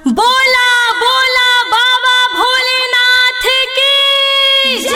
बोला बोला बाबा भोलेनाथ की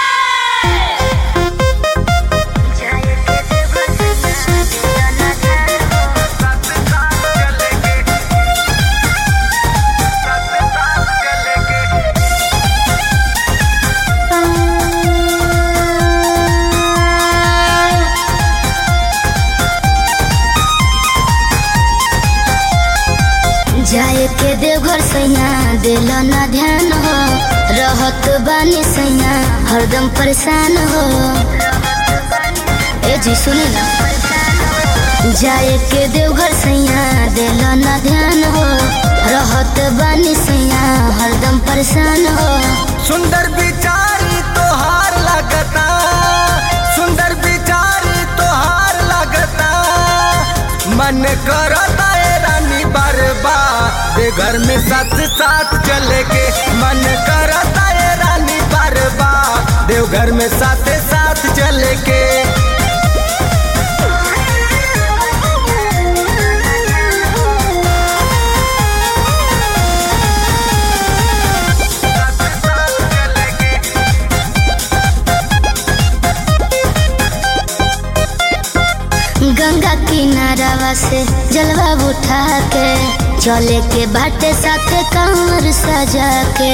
जाए के देवघर सैया दिल न ध्यान हो रहत बानी सैया हरदम परेशान हो ए जी सुने ना जाए के देवघर सैया दिल न ध्यान हो रहत बानी सैया हरदम परेशान हो सुंदर बिचारी तोहार लगता सुंदर बिचारी तोहार लगता मन करता ए रानी बरबा दे घर में साथ साथ चले के मन करता ए रानी बरबा देव घर में साथ साथ चले के गंगा किनारावा से जलवा उठा के चले के बाटे साथे कमर सजा के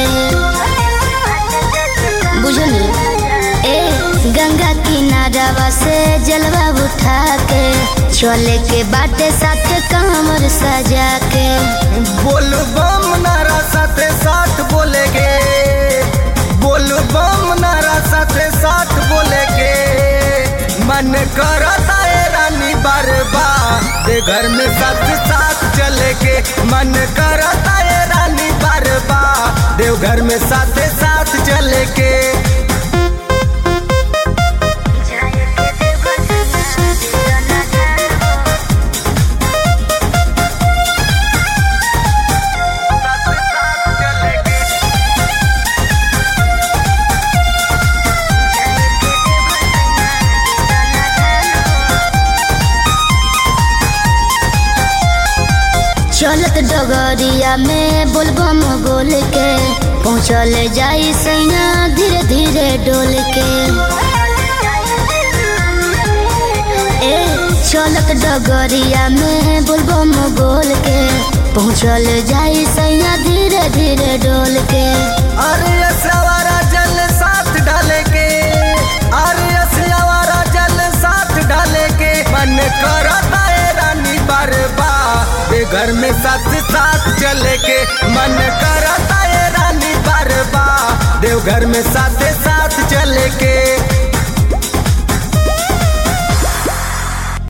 बुझली ए गंगा किनारावा से जलवा उठा के चले के बाटे साथे कमर सजा के बोल बम नारा साथे साथ बोलेगे बोल बम नारा साथे साथ बोलेगे मन करता है रानी बरबा दे घर में साथ साथ चले के मन करता है रानी बरबा देव घर में साथ साथ चले के चलत डगरिया में बोलबम बोल के पहुँचल जाई सैया धीरे धीरे डोल के ए चलत डगरिया में बोलबम बोल के पहुँचल जाई सैया धीरे धीरे डोल के अरे असवारा जल साथ डाले के अरे असवारा जल साथ डाले के मन करता है रानी बरबा दे घर में साथ साथ चले के मन करता है रानी बरबा देव घर में साथ साथ चले के